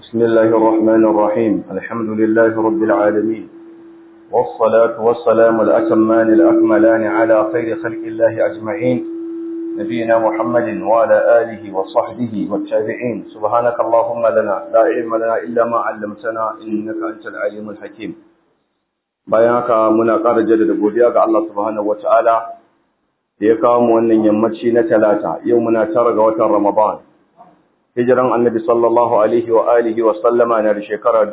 بسم الله الرحمن الرحيم الحمد لله رب العالمين والصلاة والسلام الأتمان الأكملان على خير خلق الله أجمعين نبينا محمد وعلى آله وصحبه والتابعين سبحانك اللهم لنا لا علم لنا إلا ما علمتنا إنك أنت العليم الحكيم bayan haka muna ƙara jaddada godiya ga Allah subhanahu wataala da ya kawo mu wannan yammaci na talata yau muna tara ga watan Ramadan hijiran annabi sallallahu alaihi wa alihi wa sallama na da shekara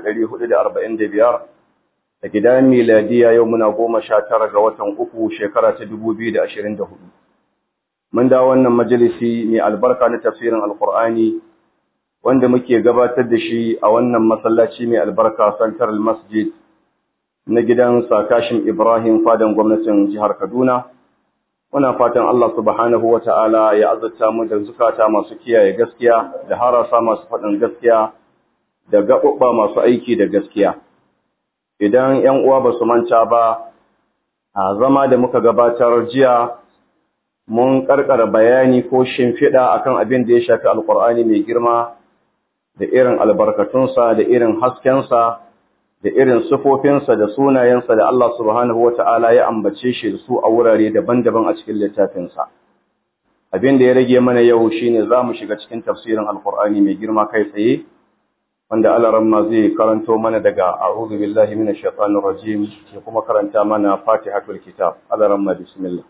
1445 da gidan miladiya yau muna goma sha tara ga watan uku shekara ta 2024 mun da wannan majalisi mai albarka na tafsirin alqur'ani wanda muke gabatar da shi a wannan masallaci mai albarka central masjid na gidan sakashin Ibrahim fadan gwamnatin jihar Kaduna. Muna fatan Allah subhanahu wa ta'ala ya azurta mu da zukata masu kiyaye gaskiya, da harasa masu faɗin gaskiya, da gaɓuɓɓa masu aiki da gaskiya. Idan ‘yan uwa ba su manta ba, a zama da muka gabatar jiya, mun ƙarƙara bayani ko shimfiɗa akan abin da ya shafi Alƙur'ani mai girma, da irin albarkatunsa, da irin haskensa, da irin sufofinsa da sunayensa da Allah subhanahu wa ta'ala ya ambace shi da su a wurare daban-daban a cikin littafinsa. Abin da ya rage mana yau shi ne za mu shiga cikin tafsirin Alƙur'ani mai girma kai tsaye, wanda alaramma zai karanto mana daga A'udhu billahi minash shaitanir rajim ya kuma karanta mana Fatihatul Kitab. Alaramma bismillah.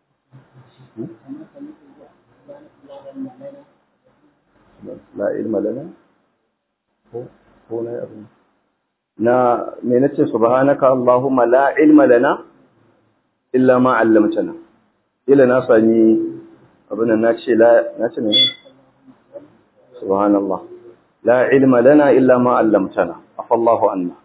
La ilma lana ko na abin na me nace subhanaka allahumma la ilma lana illa ma 'allamtana ila na sani abin nan nace la nace ne subhanallah la ilma lana illa ma 'allamtana afallahu anna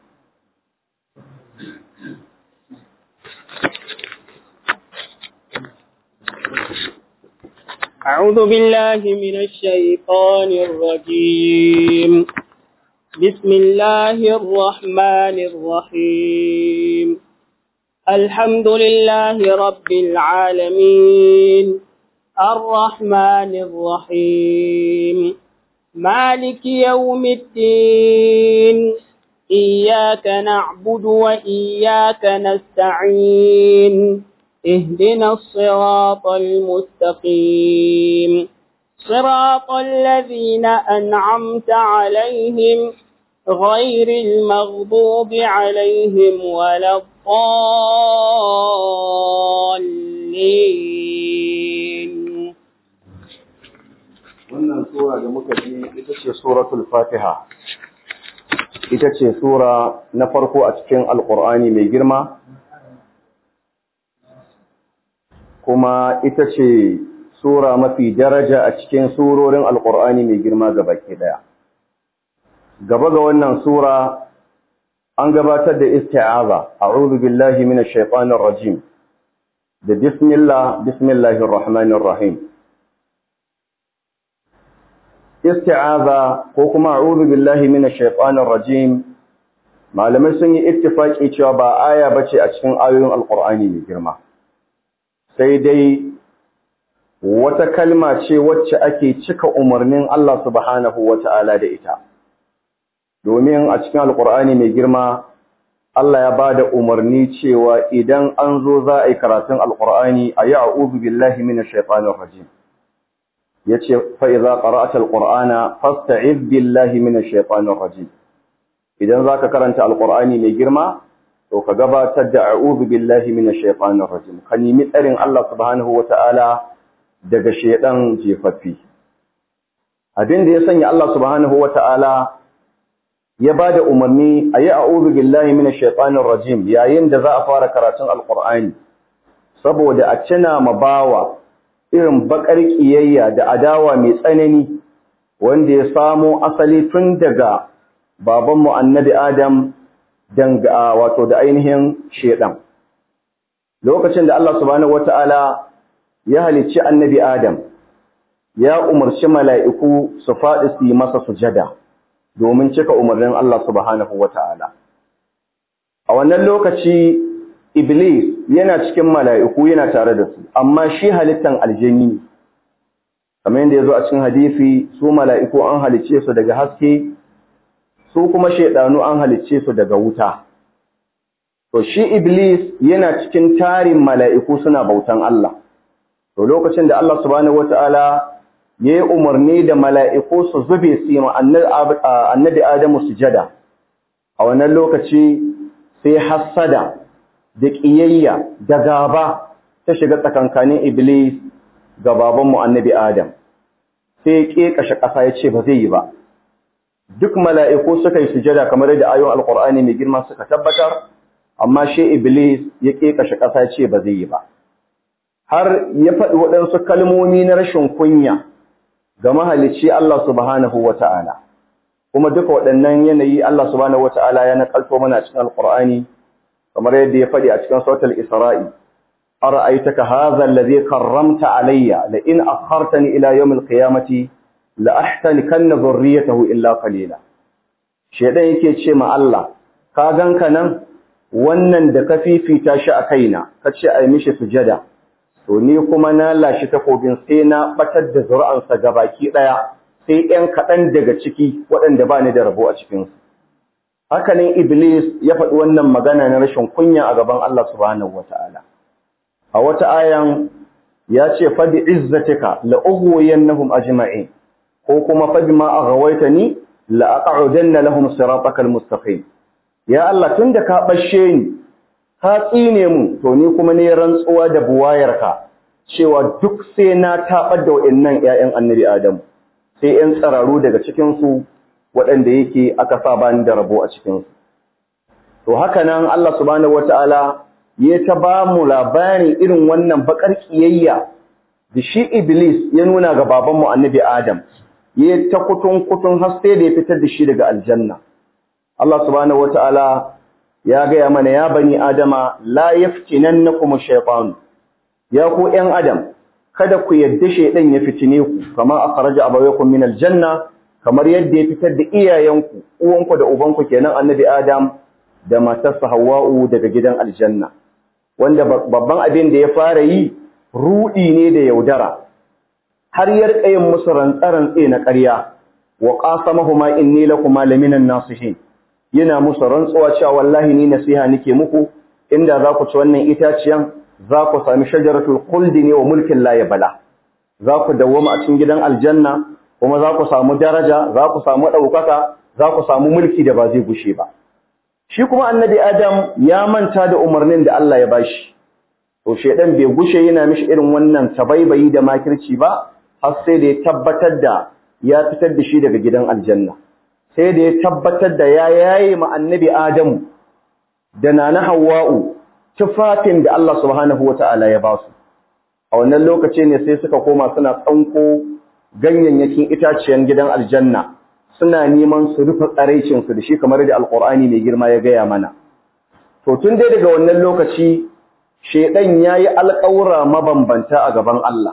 أعوذ بالله من الشيطان الرجيم بسم الله الرحمن الرحيم الحمد لله رب العالمين الرحمن الرحيم مالك يوم الدين إياك نعبد وإياك نستعين اهدنا الصراط المستقيم صراط الذين أنعمت عليهم غير المغضوب عليهم ولا الضالين wannan sura da muka ji ita ce suratul fatiha ita ce sura na farko a cikin alkur'ani mai girma kuma ita ce sura mafi daraja a cikin surorin alkur'ani mai girma baki daya gaba ga wannan sura an gabatar da isti'aza a'udhu billahi minash shaitanir rajim da bismillah bismillahir rahmanir rahim isti'aza ko kuma a'udhu billahi minash shaitanir rajim malamai sun yi ittifaki cewa ba aya bace a cikin ayoyin alkur'ani mai girma sai dai wata kalma ce wacce ake cika umarnin Allah subhanahu wata'ala da ita domin a cikin alkur'ani mai girma Allah ya bada umarni cewa idan an zo za a yi karatun alkur'ani a yi a'udhu billahi minash shaitanir rajim yace fa idza qara'ta alqur'ana fasta'iz billahi minash shaitanir rajim idan zaka karanta alkur'ani mai girma to ka gabatar da a'udhu billahi minash shaitanir rajim ka nemi tsarin Allah subhanahu wata'ala daga shedan jefaffi abin da ya sanya Allah subhanahu wata'ala ya bada umarni ayi a'udhu billahi minash shaitanir rajim yayin da za a fara karatun alqur'ani saboda a cina mabawa irin bakar kiyayya da adawa mai tsanani wanda ya samo asali tun daga babanmu annabi Adam danga wato da ainihin shedan lokacin da Allah subhanahu wataala ya halicci annabi Adam ya umarci mala'iku su faɗi su yi masa sujada domin cika umarnin Allah subhanahu wataala a wannan lokaci iblis yana cikin mala'iku yana tare da su amma shi halittan aljini kamar yadda ya zo a cikin hadisi su mala'iku an halicce su daga haske su kuma shaidanu an halicce su daga wuta to shi iblis yana cikin tarin mala'iku suna bautan Allah to lokacin da Allah subhanahu wataala ya yi umarni da mala'iku su zube su yi annabi Adamu sujada a wannan lokaci sai hassada da ƙiyayya da gaba ta shiga tsakankanin iblis ga babanmu annabi Adam sai ya ƙeƙashe ƙasa ya ce ba zai yi ba duk mala'iku suka yi sujada kamar da ayon alƙur'ani mai girma suka tabbatar amma shi iblis ya ƙeƙashe ƙasa ya ce ba zai yi ba har ya faɗi waɗansu kalmomi na rashin kunya ga mahalicci Allah subhanahu wa ta'ala kuma duka waɗannan yanayi Allah subhanahu wa ta'ala ya naƙalto mana cikin alƙur'ani kamar yadda ya faɗi a cikin sautar isra'i أرأيتك هذا الذي كرمت علي لئن أخرتني إلى يوم القيامة لأحتنكن ذريته إلا قليلا شيطان yake ce ma Allah ka ganka nan wannan da ka fifita shi a kaina kace ai mishi sujada to ni kuma na lashi takobin sai na batar da zuri'ansa gabaki daya sai ɗan kaɗan daga ciki waɗanda ba ni da rabo a cikin su haka ne iblis ya faɗi wannan magana na rashin kunya a gaban Allah subhanahu wataala a wata ayan ya ce fadi izzatika la ughwiyannahum ajma'in ko kuma fadi ma aghawaitani la aq'udanna lahum siratakal mustaqim ya Allah tunda ka bashe ni ka tsine mu to ni kuma ne rantsuwa da buwayarka cewa duk sai na tabar da wayannan ƴaƴan annabi Adam sai ƴan tsararu daga cikin su waɗanda yake aka sa bani da rabo a cikin su to haka nan Allah subhanahu wataala ya ta ba mu labarin irin wannan bakar kiyayya da shi Iblis ya nuna ga babanmu annabi Adam, ya ta kutun kutun har sai da ya fitar da shi daga aljanna. Allah subhanahu wata'ala ya gaya mana ya bani Adama la yaftinannakum shaytan ya ku ƴan Adam kada ku yadda shaydan ya fitine ku kama akhraja abawaykum min aljanna kamar yadda ya fitar da iyayenku uwanku da ubanku kenan annabi Adam da matarsa Hawwa'u daga gidan aljanna. wanda babban abin da ya fara yi rudi ne da yaudara har ya rika yin musu rantsarantse na ƙarya wa qasamahuma inni lakuma laminan nasihin yana musu rantsuwa cewa wallahi ni nasiha nake muku inda za ku ci wannan itaciyan za ku sami shajaratul khuldi ne wa mulkin la yabla za ku dawwama a cikin gidan aljanna kuma za ku samu daraja za ku samu ɗaukaka za ku samu mulki da ba zai gushe ba shi kuma annabi Adam ya manta da umarnin da Allah ya bashi to shedan bai gushe yana mishi irin wannan tabaibayi da makirci ba har sai da ya tabbatar da ya fitar da shi daga gidan aljanna sai da ya tabbatar da ya yaye ma annabi Adamu da nana Hawwa'u tufafin da Allah subhanahu wata'ala ya ba su a wannan lokaci ne sai suka koma suna tsanko ganyayyakin itaciyan gidan aljanna suna neman su rufe tsaraicinsu da shi kamar da alkur'ani mai girma ya gaya mana to tun dai daga wannan lokaci shedan yayi alƙawura mabambanta a gaban Allah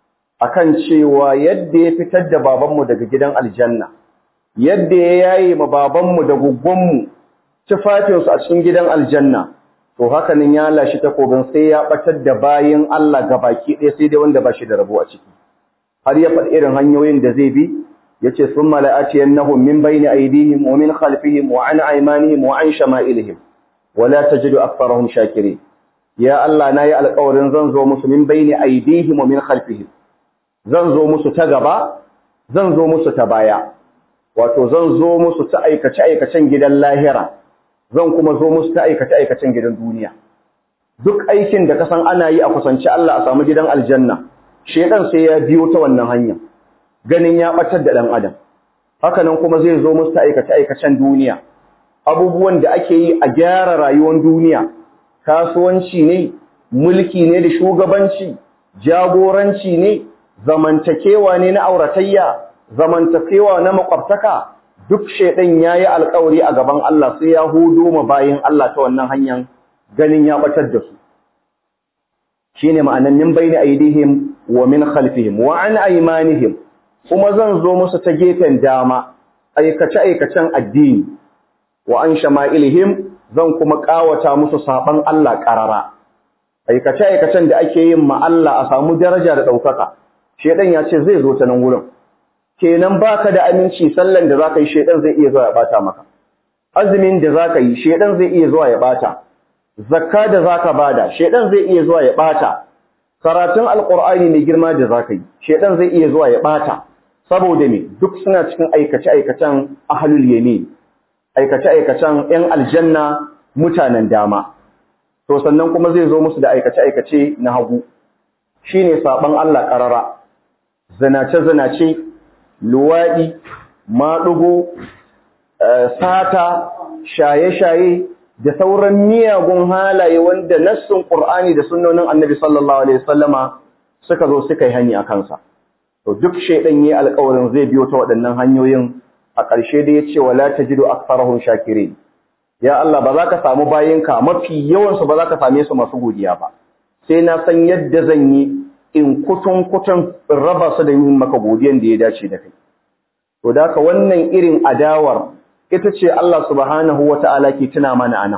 akan cewa yadda ya fitar da babanmu daga gidan aljanna yadda ya yaye ma babanmu da guggunmu tufafinsu a cikin gidan aljanna to hakanin ya lashi takobin sai ya batar da bayin Allah gabaki ɗaya sai dai wanda ba shi da rabo a ciki har ya faɗi irin hanyoyin da zai bi yace thumma la'atiyannahum min bayni aydihim wa min khalfihim wa an aymanihim wa an shama'ilihim wa la tajidu aktharahum shakirin ya Allah nayi alƙawarin zan zo musu min bayni aydihim wa min khalfihim zan zo musu ta gaba zan zo musu ta baya wato zan zo musu ta aikace aikacen gidan lahira zan kuma zo musu ta aikace aikacen gidan duniya duk aikin da ka san ana yi a kusanci Allah a samu gidan aljanna shedan sai ya biyo ta wannan hanya ganin ya batar da dan adam haka nan kuma zai zo musu ta aikace aikacen duniya abubuwan da ake yi a gyara rayuwar duniya kasuwanci ne mulki ne da shugabanci jagoranci ne zamantakewa ne na auratayya zamantakewa na makwabtaka duk shedan yayi alƙawari a gaban Allah sai ya hudo ma bayin Allah ta wannan hanyar ganin ya batar da su shine ma'anan min bayni aidihim wa min khalfihim wa an aymanihim kuma zan zo musu ta gefen dama aikace aikacen addini wa an shama'ilihim zan kuma kawata musu saban Allah karara aikace aikacen da ake yin ma Allah a samu daraja da daukaka shedan ya ce zai zo ta nan wurin kenan baka da aminci sallan da zaka yi shedan zai iya zuwa ya bata maka azumin da zaka yi shedan zai iya zuwa ya bata zakka da zaka bada shedan zai iya zuwa ya bata karatun alqur'ani mai girma da zaka yi shedan zai iya zuwa ya bata saboda me duk suna cikin aikace aikacen ahlul yamin aikace aikacen yan aljanna mutanen dama to sannan kuma zai zo musu da aikace aikace na hagu shine saban Allah karara zinace zinace luwadi madugo sata shaye-shaye da sauran miyagun halaye wanda nassin Qur'ani da sunnonin Annabi sallallahu alaihi wasallama suka zo suka yi hani a kansa to duk shedan yayi alƙawarin zai biyo ta waɗannan hanyoyin a ƙarshe da yace wala tajidu aktharahum shakirin ya Allah ba za ka samu bayinka mafi yawan su ba za ka same su masu godiya ba sai na san yadda zan yi in kutun kutun raba su da yin maka godiyan da ya dace da kai to da ka wannan irin adawar ita ce Allah subhanahu wa ta'ala ke tuna mana ana.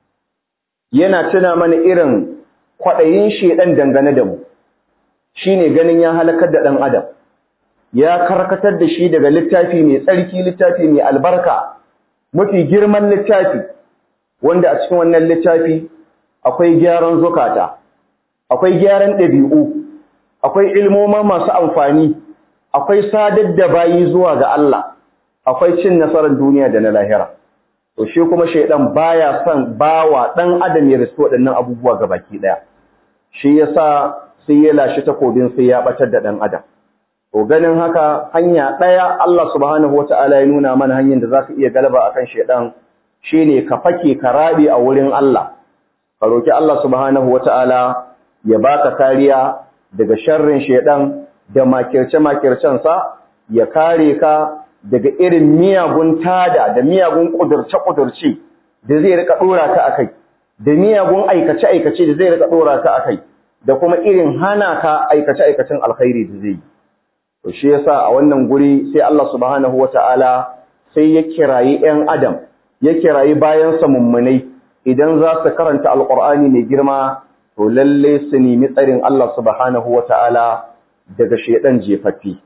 Yana tuna mana irin kwaɗayin shaiɗan dangane da mu, shi ne ganin ya halakar da ɗan Adam, ya karkatar da shi daga littafi mai tsarki littafi mai albarka, mafi girman littafi, wanda a cikin wannan littafi akwai gyaran zukata, akwai gyaran ɗabi'u, akwai ilmoma masu amfani, akwai sadar da bayi zuwa ga Allah. akwai cin nasarar duniya da na lahira to shi kuma shaidan baya son bawa dan adam ya risu waɗannan abubuwa ga baki daya shi yasa sai ya lashi takobin sai ya batar da dan adam to ganin haka hanya daya Allah subhanahu wataala ya nuna mana hanyar da zaka iya galaba akan shaidan shine ka fake ka rabi a wurin Allah ka roki Allah subhanahu wataala ya baka kariya daga sharrin shaidan da makirce makircen sa ya kare ka daga irin miyagun tada da miyagun ƙudurce-ƙudurce da zai rika ɗora ka a kai, da miyagun aikace-aikace da zai rika ɗora ka a kai, da kuma irin hana ka aikace-aikacen alkhairi da zai yi. To shi yasa a wannan guri sai Allah subhanahu wa ta'ala sai ya kirayi ‘yan Adam, ya kirayi bayansa mummunai idan za su karanta Alƙur'ani mai girma, to lalle su nemi tsarin Allah subhanahu wa ta'ala daga shaiɗan jefaffi.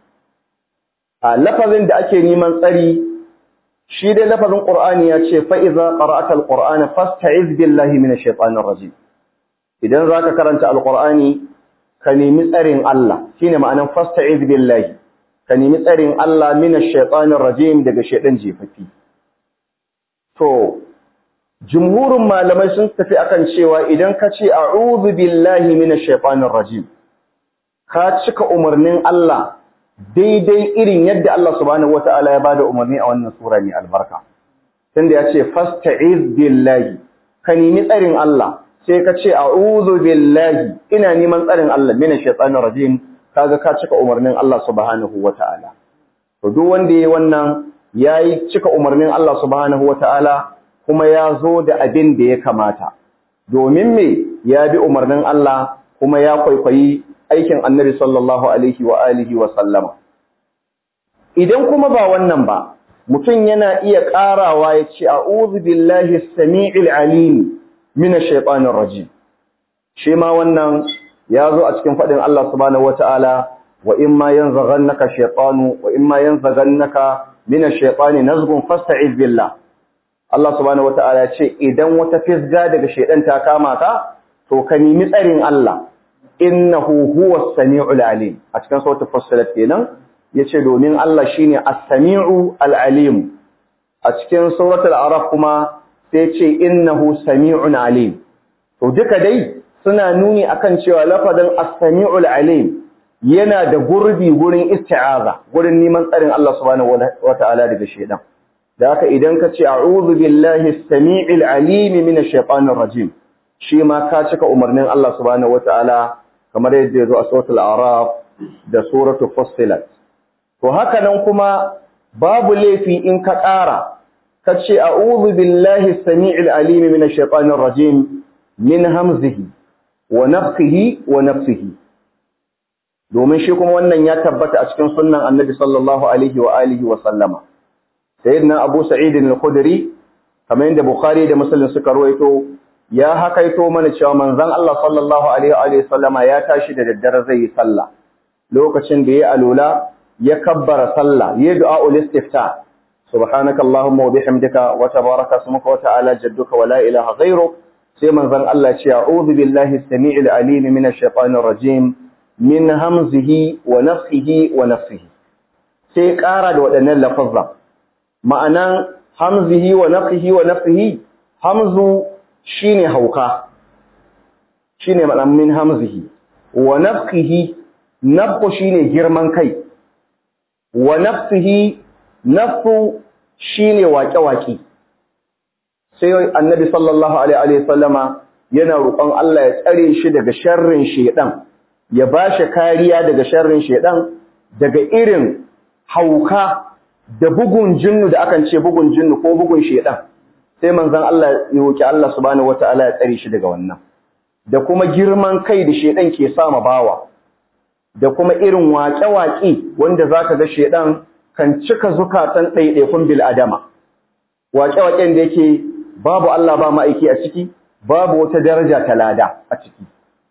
a lafazin da ake neman tsari shi dai lafazin Qur'ani ya ce fa iza qara'ata al-Qur'ana fasta'iz billahi minash shaitanir rajim idan zaka karanta al-Qur'ani ka nemi tsarin Allah shine ma'anan fasta'iz billahi ka nemi tsarin Allah minash shaitanir rajim daga shaitan jefafi to jumhurin malamai sun tafi akan cewa idan ka ce a'udhu billahi minash shaitanir rajim ka cika umarnin Allah daidai irin yadda Allah subhanahu wata'ala ya bada umarni a wannan sura mai albarka tunda ya ce fasta'iz billahi ka nemi tsarin Allah sai ka ce a'udhu billahi ina neman tsarin Allah minash shaitanir rajim kaga ka cika umarnin Allah subhanahu wata'ala to duk wanda yayi wannan yayi cika umarnin Allah subhanahu wata'ala kuma ya zo da abin da ya kamata domin me ya bi umarnin Allah kuma ya kwaikwayi aikin annabi sallallahu alaihi wa alihi wa sallama idan kuma ba wannan ba mutum yana iya ƙarawa ya ce a'udhu billahi as-sami'il alim minash shaitanir rajim shi ma wannan ya zo a cikin faɗin Allah subhanahu wata'ala wa imma yanzaghannaka shaytanu wa imma yanzaghannaka minash shaitani nazghun fasta'iz billah Allah subhanahu wata'ala ya ce idan wata fisga daga shaitan ta kama ka to ka nemi tsarin Allah innahu huwa as-sami'ul alim a cikin suratul fussilat kenan yace domin Allah shine as-sami'u al-alim a cikin suratul araf kuma sai yace innahu sami'un alim to duka dai suna nuni akan cewa lafazin as-sami'ul alim yana da gurbi gurin isti'aza gurin neman tsarin Allah subhanahu wata'ala daga shedan da haka idan ka ce a'udhu billahi as-sami'il alim minash shaitanir rajim shi ma ka cika umarnin Allah subhanahu wata'ala kamar yadda ya zo a suratul araf da suratul fussilat to haka nan kuma babu laifi in ka ƙara ka ce a'udhu billahi as-sami'il alim minash shaitanir rajim min hamzihi wa nafthihi wa nafsihi domin shi kuma wannan ya tabbata a cikin sunnan annabi sallallahu alaihi wa alihi wa sallama sayyidina abu sa'id al-khudri kamar yadda bukhari da muslim suka rawaito ya hakaito mana cewa manzon Allah sallallahu alaihi wa sallama ya tashi da daddare zai yi sallah lokacin da ya alula ya kabbara sallah ya du'a ul istifta subhanaka allahumma wa bihamdika wa tabaraka ismuka wa ta'ala jadduka wa la ilaha ghayruk sai manzon Allah ce a'udhu billahi as-sami'il alim minash shaitanir rajim min hamzihi wa nafthihi wa nafsihi sai ƙara da waɗannan lafazza ma'anan hamzihi wa nafthihi wa nafsihi hamzu shine hauka shine ma'anan min hamzihi wa nafsihi nafsu shine girman kai wa nafsihi nafsu shine waƙe-waƙe sai annabi sallallahu alaihi wasallama yana roƙon Allah ya tsare shi daga sharrin shedan ya bashi kariya daga sharrin shedan daga irin hauka da bugun jinnu da akan ce bugun jinnu ko bugun shedan sai manzon Allah ya roki Allah subhanahu wataala ya tsare shi daga wannan da kuma girman kai da shedan ke sama bawa da kuma irin waƙe-waƙe wanda zaka ga shedan kan cika zukatan ɗaiɗaikun bil adama waƙe-waƙen da yake babu Allah ba ma'aiki a ciki babu wata daraja ta lada a ciki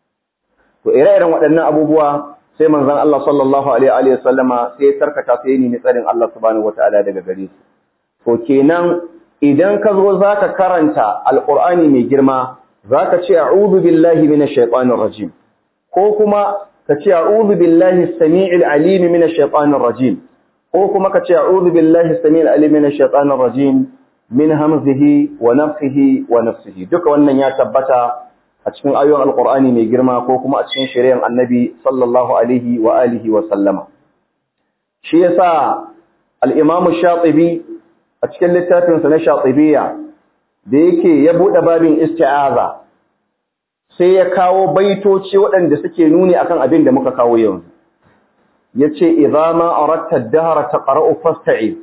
to ire-iren waɗannan abubuwa sai manzon Allah sallallahu alaihi wa sallama sai ya tarkata sai ni tsarin Allah subhanahu wataala daga gare su to kenan idan ka zo zaka karanta alqur'ani mai girma zaka ce a'udhu billahi minash shaitanir rajim ko kuma ka ce a'udhu billahi as-sami'il alim minash shaitanir rajim ko kuma ka ce a'udhu billahi as-sami'il alim minash shaitanir rajim min hamzihi wa nafsihi wa nafsihi duka wannan ya tabbata a cikin ayoyin alqur'ani mai girma ko kuma a cikin shari'ar annabi sallallahu alaihi wa alihi wa sallama shi yasa al-imam shatibi a cikin littafin sa na shatibiyya da yake ya bude babin isti'aza sai ya kawo baitoci waɗanda suke nuni akan abin da muka kawo yanzu yace idza ma aratta ad-dahra taqra'u fasta'iz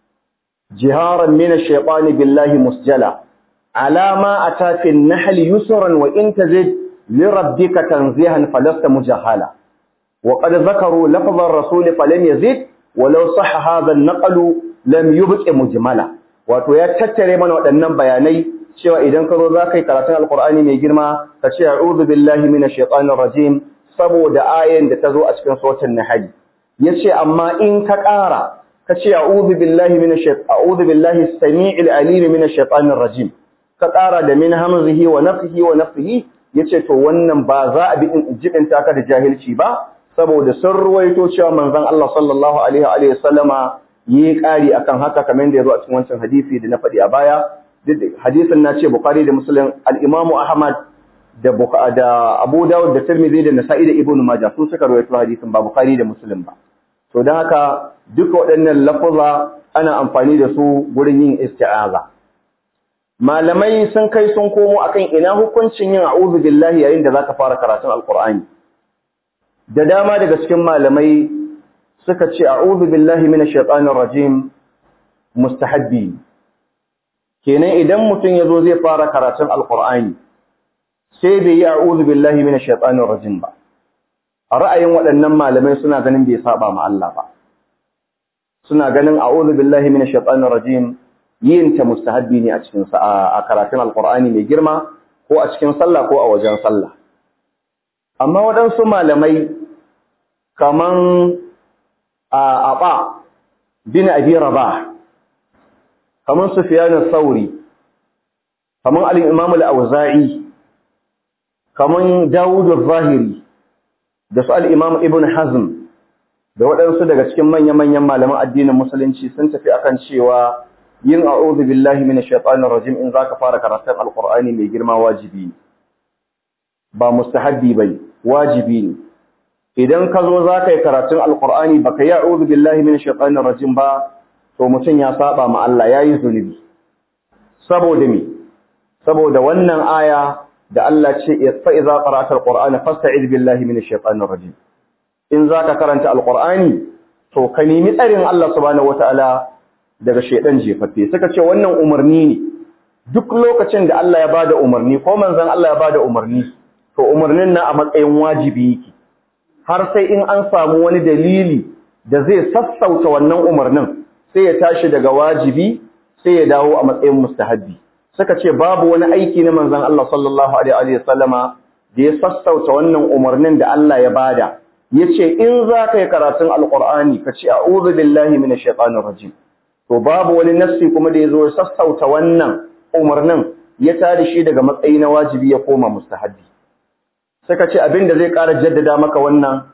جهارا من الشيطان بالله مسجلا على ما أتى في النحل يسرا وإن تزد لربك تنزيها فلست مجهلا وقد ذكروا لفظ الرسول فلم يزد ولو صح هذا النقل لم يبق مجملا wato ya tattare mana waɗannan bayanai cewa idan ka zo za ka yi karatun alkur'ani mai girma ka ce a'udhu billahi minash shaitanir rajim saboda ayan da ta zo a cikin suratul nahl yace amma in ka ƙara kace a'udhu billahi minash shaitanir a'udhu billahi as-sami'il alim minash shaitanir rajim ka ƙara da min hamzihi wa nafthihi wa nafthihi yace to wannan ba za a bi jibin taka da jahilci ba saboda sun ruwaito cewa manzon Allah sallallahu alaihi wa sallama yi ƙari akan haka kamar da yazo a cikin wancan hadisi da na faɗi a baya hadisin na ce Bukhari da Muslim al-Imam Ahmad da da Abu Dawud da Tirmidhi da Nasa'i da Ibn Majah su suka rawaito hadisin ba Bukhari da Muslim ba to don haka duka waɗannan lafuza ana amfani da su gurin yin isti'aza malamai sun kai sun komo akan ina hukuncin yin a'udhu billahi yayin da zaka fara karatun alqur'ani da dama daga cikin malamai suka ce a'udhu billahi minash shaitanir rajim mustahabbi kenan idan mutum yazo zai fara karatun alqur'ani sai bai yi a'udhu billahi minash shaitanir rajim ba a ra'ayin waɗannan malamai suna ganin bai saba ma Allah ba suna ganin a'udhu billahi minash shaitanir rajim yin ta mustahabbi ne a cikin a karatun alqur'ani mai girma ko a cikin sallah ko a wajen sallah amma waɗansu malamai kaman a aba bin abi rabah kaman sufyan al-thawri kaman al-imam al-auza'i kaman dawud al-zahiri da su al-imam ibn hazm da waɗansu daga cikin manya-manyan malaman addinin musulunci sun tafi akan cewa yin a'udhu billahi minash shaitanir rajim in zaka fara karatun alqur'ani mai girma wajibi ne ba mustahabbi bane wajibi ne idan ka zo zaka yi karatun alqur'ani baka yi a'udhu billahi minash shaitanir rajim ba to mutum ya saba ma Allah yayi zunubi saboda me saboda wannan aya da Allah ce fa idza qara'ta alqur'ana fasta'id billahi minash shaitanir rajim in zaka karanta alqur'ani to ka nemi tsarin Allah subhanahu wataala daga shedan jefaffe suka ce wannan umarni ne duk lokacin da Allah ya bada umarni ko manzon Allah ya bada umarni to umarnin na a matsayin wajibi yake har sai in an samu wani dalili da zai sassauta wannan umarnin sai ya tashi daga wajibi sai ya dawo a matsayin mustahabbi suka ce babu wani aiki na manzon Allah sallallahu alaihi wasallama da ya sassauta wannan umarnin da Allah ya bada yace in za ka yi karatun alqur'ani ka ce a'udhu billahi minash shaitanir rajim to to babu wani nassi kuma da yazo sassauta wannan umarnin ya tada shi daga matsayi na wajibi ya koma mustahabbi suka ce abin da zai ƙara jaddada maka wannan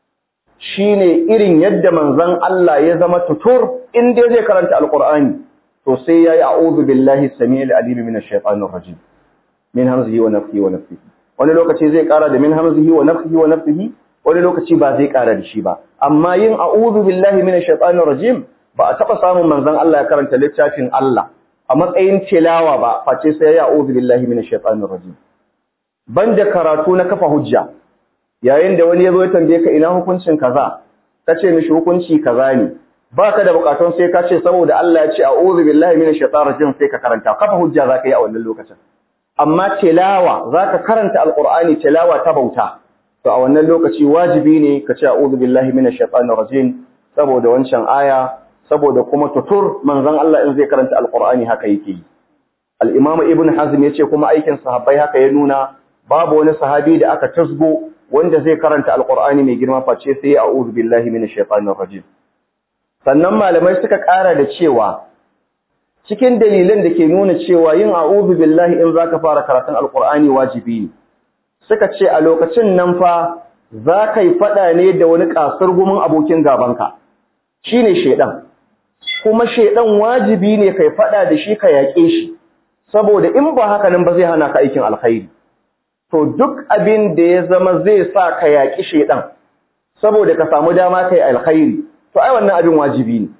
shine irin yadda manzon Allah ya zama tutur in dai zai karanta alqur'ani to sai yayi a'udhu billahi samiil alim minash shaitanir rajim min hamzihi wa nafthihi wa nafthihi wani lokaci zai ƙara da min hamzihi wa nafthihi wa nafthihi wani lokaci ba zai ƙara da shi ba amma yin a'udhu billahi minash shaitanir rajim ba a taba samun manzon Allah ya karanta littafin Allah a matsayin tilawa ba face sai ya a'udhu billahi minash shaitanir rajim banda karatu na kafa hujja yayin da wani yazo ya tambaye ka ina hukuncin kaza kace mishi hukunci kaza ne baka da bukatun sai ka ce saboda Allah ya ce a'udhu billahi minash shaitanir rajim sai ka karanta kafa hujja zaka yi a wannan lokacin amma tilawa zaka karanta alqur'ani tilawa ta bauta to a wannan lokaci wajibi ne ka ce a'udhu billahi minash shaitanir rajim saboda wancan aya saboda kuma tutur manzon Allah in zai karanta alqur'ani haka yake yi al-imam ibn hazm yace kuma aikin sahabbai haka ya nuna babu wani sahabi da aka tasgo wanda zai karanta alqur'ani mai girma face sai a'udhu billahi minash shaitanir rajim sannan malamai suka ƙara da cewa cikin dalilan da ke nuna cewa yin a'udhu billahi in zaka fara karatun alqur'ani wajibi ne suka ce a lokacin nan fa za ka yi faɗa ne da wani ƙasar gumin abokin gabanka shi ne shaiɗan kuma shaiɗan wajibi ne kai faɗa da shi ka yaƙe shi saboda in ba haka nan ba zai hana ka aikin alkhairi to duk abin da ya zama zai sa ka yaƙi shaiɗan saboda ka samu dama kai alkhairi to ai wannan abin wajibi ne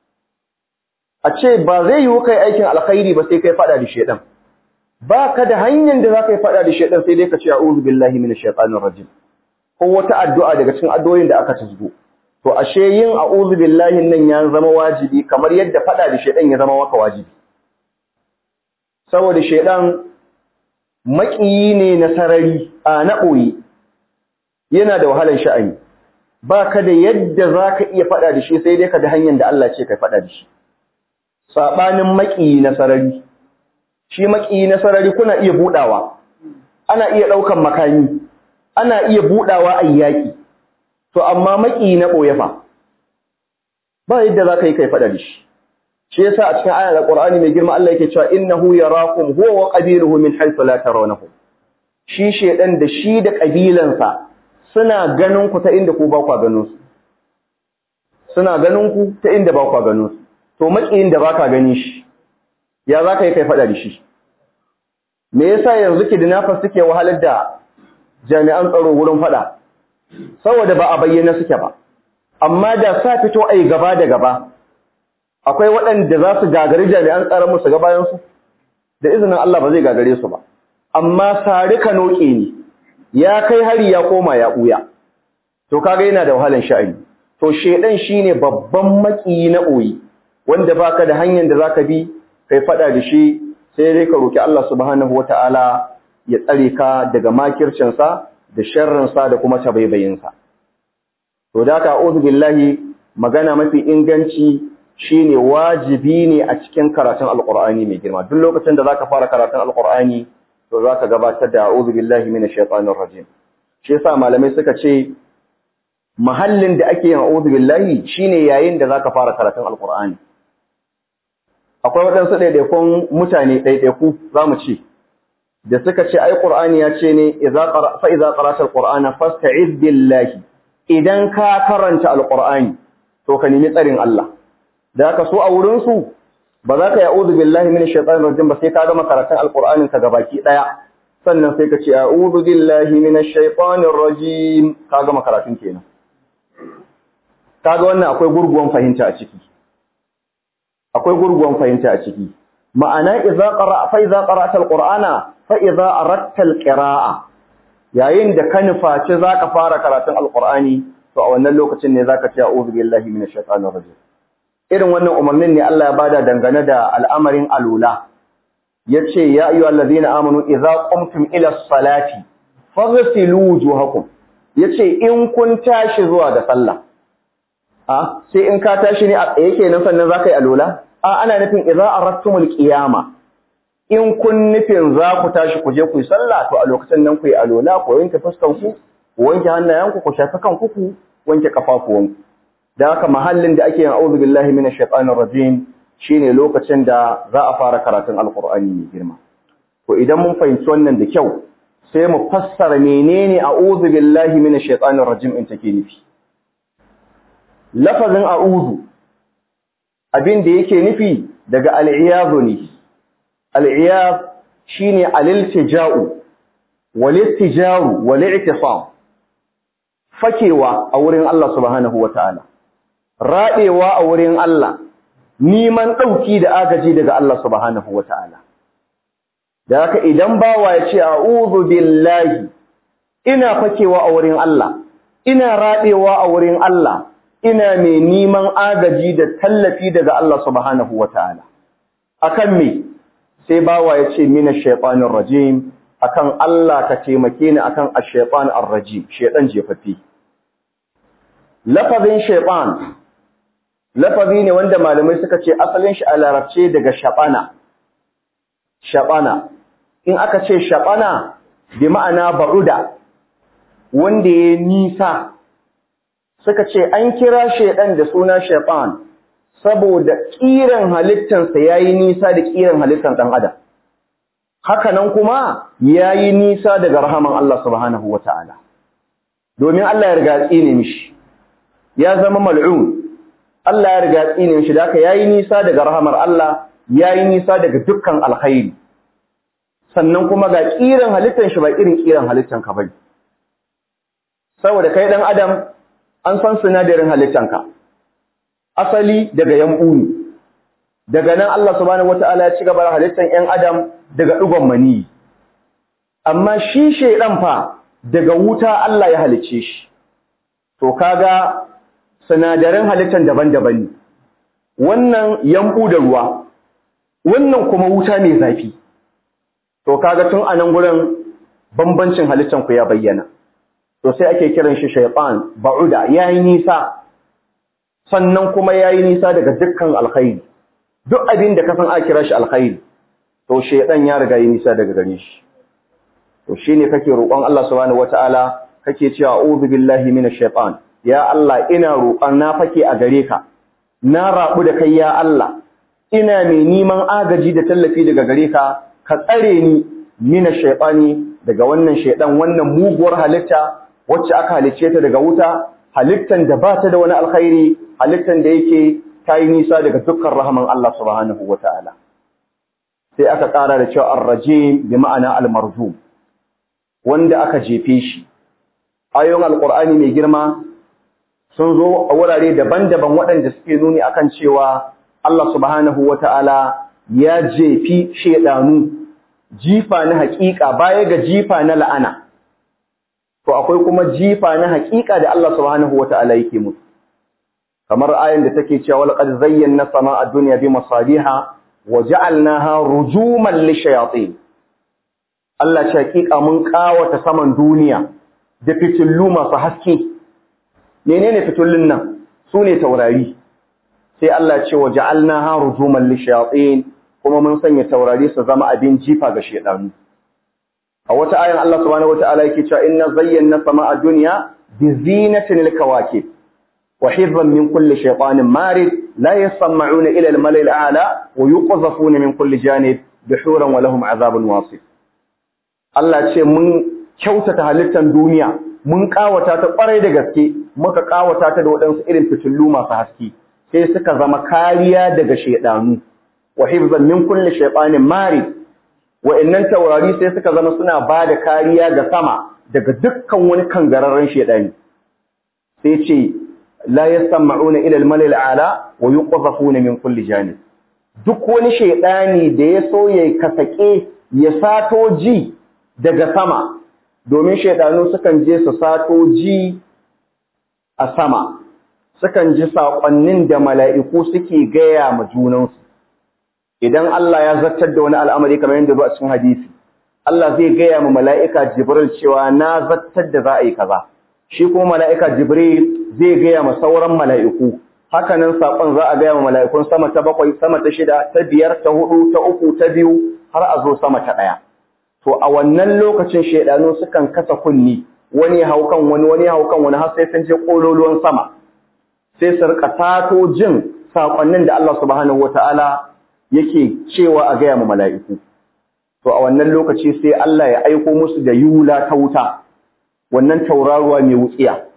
a ce ba zai yiwu kai aikin alkhairi ba sai kai faɗa da shaiɗan ba ka da hanyar da za ka yi faɗa da shaiɗan sai dai ka ce a'udhu billahi minash shaitanir rajim ko wata addu'a daga cikin addu'o'in da aka tuzgo to ashe yin a'udhu billahi nan ya zama wajibi kamar yadda faɗa da shaiɗan ya zama maka wajibi saboda shaiɗan maƙiyi ne na sarari a na ɓoye yana da wahalar sha'ani ba ka da yadda za ka iya faɗa da shi sai dai ka da hanyar da Allah ce ka faɗa da shi saɓanin maƙiyi na sarari shi maƙiyi na sarari kuna iya buɗawa ana iya ɗaukan makami ana iya buɗawa a yaƙi to amma maƙiyi na ɓoye fa ba yadda za ka yi kai faɗa da shi shi yasa a cikin ayar alqur'ani mai girma Allah yake cewa innahu yarakum huwa wa qabiluhu min haythu la tarawnahum shi shedan da shi da kabilansa suna ganin ku ta inda ku ba ku ganin su suna ganin ku ta inda ba ku ganin su to makiyin da baka gani shi ya zaka yi kai fada da shi me yasa yanzu kidnappers suke wahalar da jami'an tsaro wurin fada saboda ba a bayyana suke ba amma da sa fito ai gaba da gaba akwai waɗanda za su gagari jami'an tsaron musu ga bayansu da izinin Allah ba zai gagare su ba amma sari ka noke ne ya kai hari ya koma ya ɓuya to kaga yana da wahalan sha'ani to shedan shine babban makiyi na ɓoyi wanda baka da hanyar da zaka bi kai faɗa da shi sai dai ka roki Allah subhanahu wataala ya tsare ka daga makircinsa da sharrinsa da kuma tabaibayinsa to da ka a'udhu billahi magana mafi inganci shine wajibi ne a cikin karatun alqur'ani mai girma duk lokacin da zaka fara karatun alqur'ani to zaka gabatar da a'udhu billahi minash shaitanir rajim shi yasa malamai suka ce mahallin da ake yin a'udhu billahi shine yayin da zaka fara karatun alqur'ani akwai waɗansu ɗaiɗaikun mutane ɗaiɗaiku zamu ce da suka ce ai qur'ani ya ce ne idza qara fa idza qara'ta alqur'ana fasta'iz billahi idan ka karanta alqur'ani to ka nemi tsarin Allah da haka so a wurinsu ba za ka yi a'udhu billahi minash shaitanir rajim ba sai ka gama karatun alqur'anin ka gabaki daya sannan sai ka ce a'udhu billahi minash shaitanir rajim ka gama karatun kenan kaga wannan akwai gurguwan fahimta a ciki akwai gurguwan fahimta a ciki ma'ana idza qara fa idza qara'ta alqur'ana fa idza aratta alqira'a yayin da ka nufaci zaka fara karatun alqur'ani to a wannan lokacin ne zaka ce a'udhu billahi minash shaitanir rajim irin wannan umarnin ne Allah ya bada dangane da al'amarin alula yace ya ayyuhal ladina amanu idza qumtum ila salati faghsilu wujuhakum yace in kun tashi zuwa da sallah a sai in ka tashi ne a tsaye kenan sannan zaka yi alula a ana nufin idza aradtumul qiyama in kun nufin za ku tashi ku je ku yi sallah to a lokacin nan ku yi alula ku wanke fuskan ku ku wanke hannayenku ku shafi kanku ku wanke kafafuwanku da haka mahallin da ake yin a'udhu billahi minash shaitanir rajim shine lokacin da za a fara karatun alqur'ani mai girma to idan mun fahimci wannan da kyau sai mu fassara menene a'udhu billahi minash shaitanir rajim in take nufi lafazin a'udhu abin da yake nufi daga al'iyadu ne al'iyad shine al-iltija'u wal-istijaru wal-i'tisam fakewa a wurin Allah subhanahu wata'ala raɗewa a wurin Allah neman ɗauki da agaji daga Allah subhanahu wata'ala da haka idan bawa ya ce a'udhu billahi ina fakewa a wurin Allah ina raɗewa a wurin Allah ina mai neman agaji da tallafi daga Allah subhanahu wata'ala akan me sai bawa ya ce mina shaytanir rajim akan Allah ka taimake ni akan ash-shaytan ar-rajim shaytan jefaffe lafazin shaytan lafazi ne wanda malamai suka ce asalin shi a larabce daga shabana shabana in aka ce shabana bi ma'ana ba'uda wanda ya nisa suka ce an kira shaidan da suna shaitan saboda kiran halittansa yayi nisa da kiran halittan dan adam haka nan kuma yayi nisa daga rahaman Allah subhanahu wataala domin Allah ya riga tsine mishi ya zama mal'un Allah ya riga tsine mishi da haka yayi nisa daga rahamar Allah yayi nisa daga dukkan alkhairi sannan kuma ga kiran halittan shi ba irin kiran halittan ka bane saboda kai dan adam an san sinadarin halittanka asali daga yambu ne daga nan Allah subhanahu wataala ya ci gaba da halittan ƴan adam daga dugon mani amma shi shedan fa daga wuta Allah ya halicce shi to kaga sinadaran halittan daban-daban ne wannan yambu da ruwa wannan kuma wuta mai zafi to kaga tun anan gurin bambancin halittan ku ya bayyana to sai ake kiran shi shaytan ba'uda yayi nisa sannan kuma yayi nisa daga dukkan alkhairi duk abin da ka san a kira shi alkhairi to shaytan ya riga yi nisa daga gare shi to shine kake roƙon Allah subhanahu wataala kake cewa a'udhu billahi minash shaitan ya Allah ina roƙon na fake a gare ka na rabu da kai ya Allah ina mai neman agaji da tallafi daga gare ka ka tsare ni minash shaitani daga wannan shaitan wannan muguwar halitta wacce aka halicce ta daga wuta halittan da ba ta da wani alkhairi halittan da yake ta yi nisa daga dukkan rahaman Allah subhanahu wa ta'ala sai aka ƙara da cewa arrajim bi ma'ana almarjum wanda aka jefe shi ayoyin alqur'ani mai girma sun zo a wurare daban-daban waɗanda suke nuni akan cewa Allah subhanahu wa ta'ala ya jefi shedanu jifa na haƙiƙa baya ga jifa na la'ana to akwai kuma jifa na haƙiƙa da Allah subhanahu wata'ala yake musu kamar ayin da take cewa laqad zayyana sama'a dunya bi masabiha wa ja'alnaha rujuman lishayatin Allah ce haƙiƙa mun ƙawata saman duniya da fitillu masu haske menene fitullun nan sune taurari sai Allah ce wa ja'alnaha rujuman lishayatin kuma mun sanya taurari su zama abin jifa ga shedanu a wata ayan Allah subhanahu wataala yake cewa inna zayyana sama'a dunya bi zinatin al-kawakib wa hifzan min kulli shaytanin marid la yasma'una ila al-mala'i al-a'la wa yuqzafuna min kulli janib bihuran wa lahum azabun wasif Allah ce mun kyautata halittar duniya mun kawata ta kwarai da gaske muka kawata ta da waɗansu irin fitullu masu haske sai suka zama kariya daga shaydanu wa hifzan min kulli shaytanin marid wa'annan taurari sai suka zama suna ba da kariya ga sama daga dukkan wani kangararren shedani sai ce la yasma'una ila al-malal a'la wa yuqzafuna min kulli janib duk wani shedani da ya so ya kasake ya sato ji daga sama domin shedanu sukan je su sato ji a sama sukan ji saƙonnin da mala'iku suke gaya ma junansu idan Allah ya zartar da wani al'amari kamar yadda zuwa cikin hadisi Allah zai gaya ma mala'ika Jibril cewa na zartar da za a yi kaza shi kuma mala'ika Jibril zai gaya ma sauran mala'iku hakanan saƙon za a gaya ma mala'ikun sama ta bakwai sama ta shida ta biyar ta hudu ta uku ta biyu har a zo sama ta ɗaya to a wannan lokacin shaidanu sukan kasa kunni wani hau kan wani wani hau kan wani har sai sun je ƙololuwan sama sai su rika sato jin saƙonnin da Allah subhanahu wata'ala yake cewa a gaya ma mala'iku to a wannan lokaci sai Allah ya aiko musu da yula ta wuta wannan tauraruwa mai wutsiya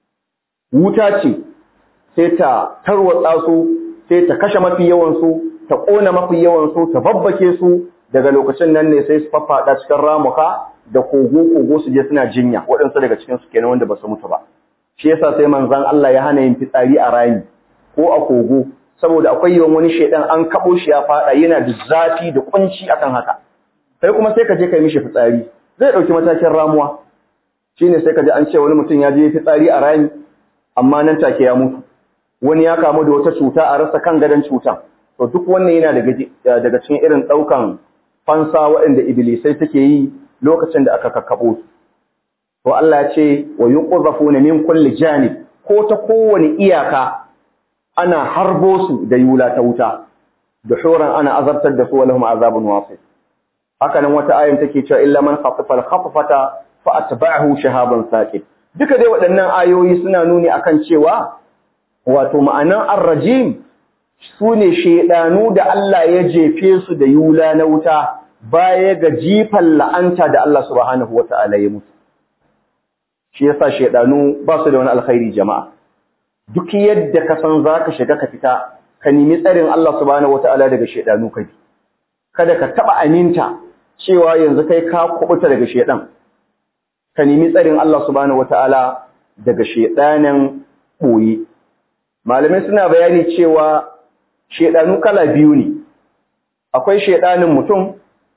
wuta ce sai ta tarwatsa su sai ta kashe mafi yawansu ta ƙona mafi yawansu ta babbake su daga lokacin nan ne sai su faffaɗa cikin ramuka da kogo-kogo su je suna jinya waɗansu daga cikin su kenan wanda ba su mutu ba shi yasa sai manzon Allah ya hana yin fitsari a rami ko a kogo saboda akwai yawan wani shedan an kabo shi ya faɗa yana da zafi da kunci akan haka sai kuma sai ka je kai mishi fitsari zai ɗauki matakin ramuwa shine sai ka ji an ce wani mutum ya je fitsari a rami amma nan take ya mutu wani ya kamu da wata cuta a rasa kan gadon cutan to duk wannan yana daga daga cikin irin ɗaukan fansa waɗanda iblisai suke yi lokacin da aka kakkabo su to Allah ya ce wa yuqzafuna min kulli janib ko ta kowane iyaka ana harbo su da yula ta wuta duhuran ana azabtar da su wa lahum azabun wasif haka nan wata ayin take cewa illa man khafafa al-khafafata fa atba'ahu shahaban saqib duka dai waɗannan ayoyi suna nuni akan cewa wato ma'anan ar-rajim sune shedanu da Allah ya jefe su da yula na wuta baya ga jifan la'anta da Allah subhanahu wata'ala ya mutu shi yasa shedanu ba su da wani alkhairi jama'a duk yadda ka san zaka shiga ka fita ka nemi tsarin Allah subhanahu wata'ala daga shedanu kai kada ka taba aminta cewa yanzu kai ka kubuta daga shedan ka nemi tsarin Allah subhanahu wata'ala daga shedanin boye malamai suna bayani cewa shedanu kala biyu ne akwai shedanin mutum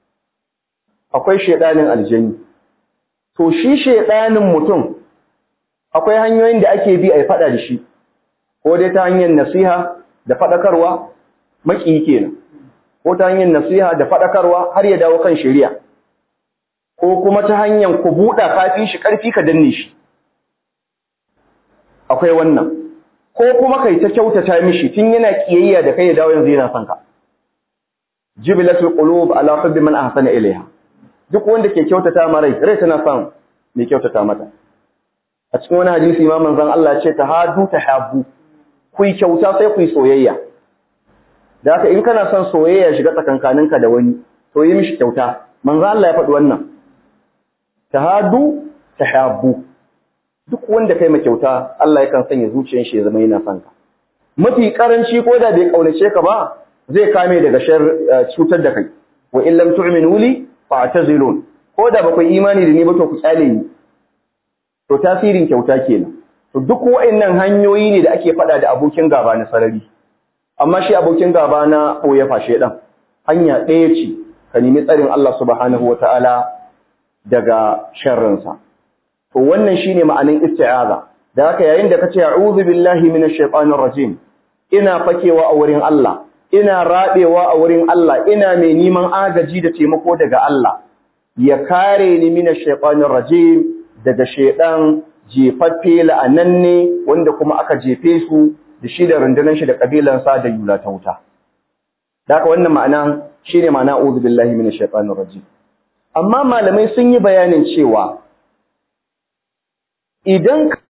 akwai shedanin aljani to shi shedanin mutum akwai hanyoyin da ake bi a fada da shi ko dai ta hanyar nasiha da fadakarwa maki kenan ko ta hanyar nasiha da fadakarwa har ya dawo kan shari'a ko kuma ta hanyar ku buɗa kafi shi ƙarfi ka danne shi akwai wannan ko kuma kai ta kyautata mishi tun yana kiyayya da kai ya dawo yanzu yana son ka jibilatul qulub ala hubbi man ahsana ilayha duk wanda ke kyautata ma rai rai tana son mai kyautata mata a cikin wani hadisi ma manzon Allah ce ta hadu ta habu ku yi kyauta sai ku yi soyayya da haka in kana son soyayya shiga tsakankaninka da wani to yi mishi kyauta manzon Allah ya faɗi wannan ta hadu ta habu duk wanda kai ma kyauta Allah yakan sanya zuciyar shi ya zama yana son ka mafi karanci ko da bai kaunace ka ba zai kame daga shar cutar da kai wa in lam tu'minu li fa'tazilun ko da bakwai imani da ni ba to ku tsale ni to tasirin kyauta kenan to duk wa'annan hanyoyi ne da ake fada da abokin gaba na sarari amma shi abokin gaba na boye fashe dan hanya ɗaya ce ka nemi tsarin Allah subhanahu wataala daga sharrinsa to wannan shine ma'anin isti'aza da haka yayin da kace a'udhu billahi minash shaitanir rajim ina fakewa a wurin Allah ina rabewa a wurin Allah ina mai neman agaji da taimako daga Allah ya kare ni minash shaitanir rajim daga shaidan jefaffe la'ananne wanda kuma aka jefe su da shi da rundunar shi da kabilan sa da yula ta wuta da haka wannan ma'ana shine ma'ana a'udhu billahi minash shaitanir rajim amma malamai sun yi bayanin cewa idan